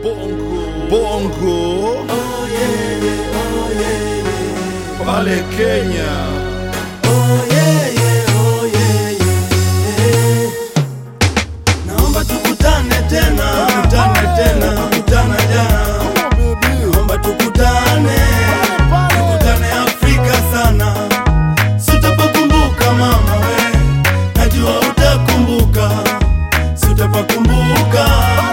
bongo bongo pale Kenya Naomba tukutane tena, tukutane tena, tukutana jana. Naomba tukutane, tukutane Afrika sana. Sitapakumbuka mama we, najua utakumbuka. Sitapakumbuka,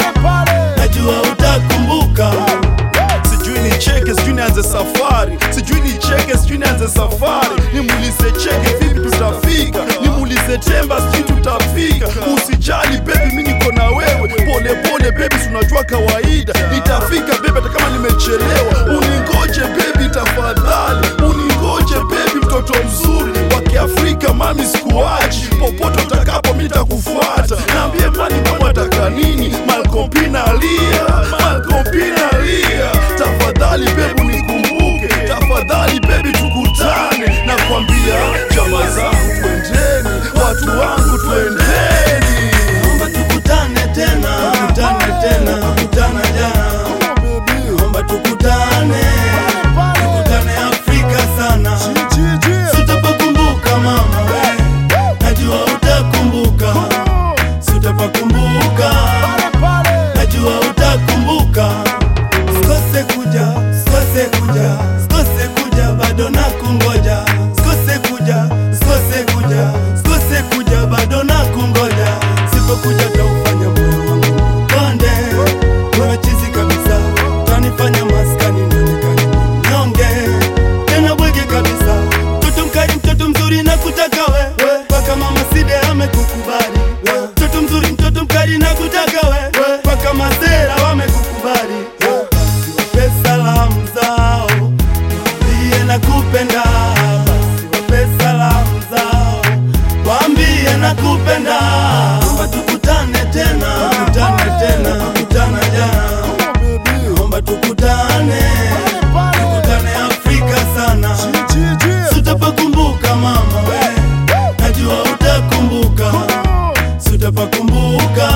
najua utakumbuka. sijui ni cheke sijui nianze safari sijui ni cheke sijui nianze safari nimuulize cheke vipi tutafika nimuulize temba sijui tutafika usijali bebi mi niko na wewe pole pole bebi tunajua kawaida nitafika bebi hata kama nimechelewa uningoje bebi tafadhali uningoje bebi mtoto mzuri wa kiafrika mami sikuachi popote utakapo mi nitakufuata naambie mani mama ataka nini malkompina alia malkompina alia tafadhali bebu nikumbuke tafadhali bebi tukutane na kwambia jama zangu twendeni watu wangu twendeni Naomba tukutane tena, tukutane tena, tukutana jana. Naomba tukutane, tukutane Afrika sana. Sitapakumbuka mama we, najua utakumbuka. Sitapakumbuka, najua utakumbuka. Sikose kuja, sikose kuja, sikose kuja, bado nakungoja. Sikose kuja, sikose kuja, sikose kuja, bado nakungoja. Sipokuja taufanya moyo wangu konde, wewe chizi kabisa, utanifanya maskani nionekane mnyonge, tena bwege kabisa. Mtoto mkali, mtoto mzuri na kutaka wewe, mpaka mama Side amekukubali. Mtoto mzuri, mtoto mkali na kutaka wewe, mpaka masera wamekukubali. Basi wape salamu zao, waambie nakupenda. Basi wape salamu zao, waambie nakupenda. Naomba tukutane tena, tukutane tena, tukutana jana. Naomba tukutane, tukutane Afrika sana. Sitapakumbuka mama we, najua utakumbuka. Sitapakumbuka,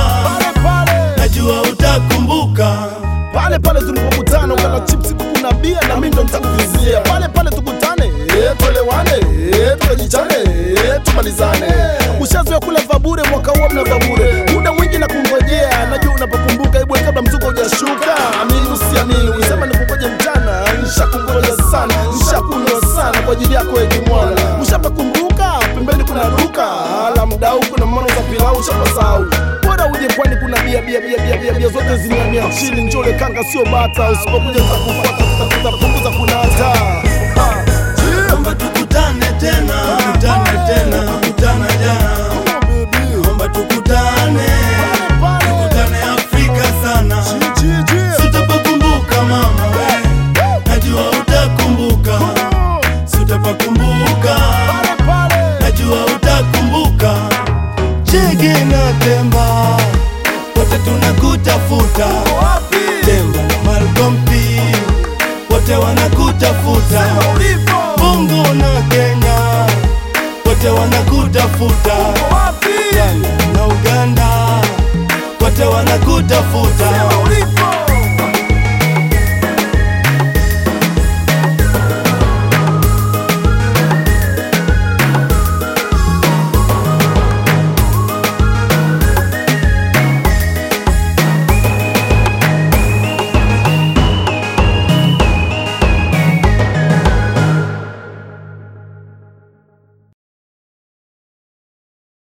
najua utakumbuka. pale pale tulipokutana ukala chipsi kuku na bia na mimi ndo nitakuvizia pale pale tukutane eh, tuelewane eh, tukajichane eh, tumalizane ushazoea kula vabure mwaka huo mna vabure muda mwingi na kungojea najua unapokumbuka ibwe kabla mzuko hujashuka amini usiamini ulisema nikungoje mchana nishakungoja sana nishakunywa sana kwa ajili yako ekimwana ushapakumbuka pembeni kuna duka ala mdau kuna mano za pilau ushapasau bora uje kwani kuna bia bia bia bia bia bia zote zimamia chini njole kanga sio bata usipokuja takufuata tutapunguza kunata Ah, yeah. Naomba tukutane tena, tukutane tena, tukutana jana. Naomba tukutane, tukutane Afrika sana. Sitapakumbuka mama we, najua utakumbuka. Sitapakumbuka, najua utakumbuka. Chege na Temba, wote tunakutafuta. Temba na Malcolm P, wote wanakutafuta. Bongo na Kenya, wote wanakutafuta. Uganda na Uganda, wote wanakutafuta.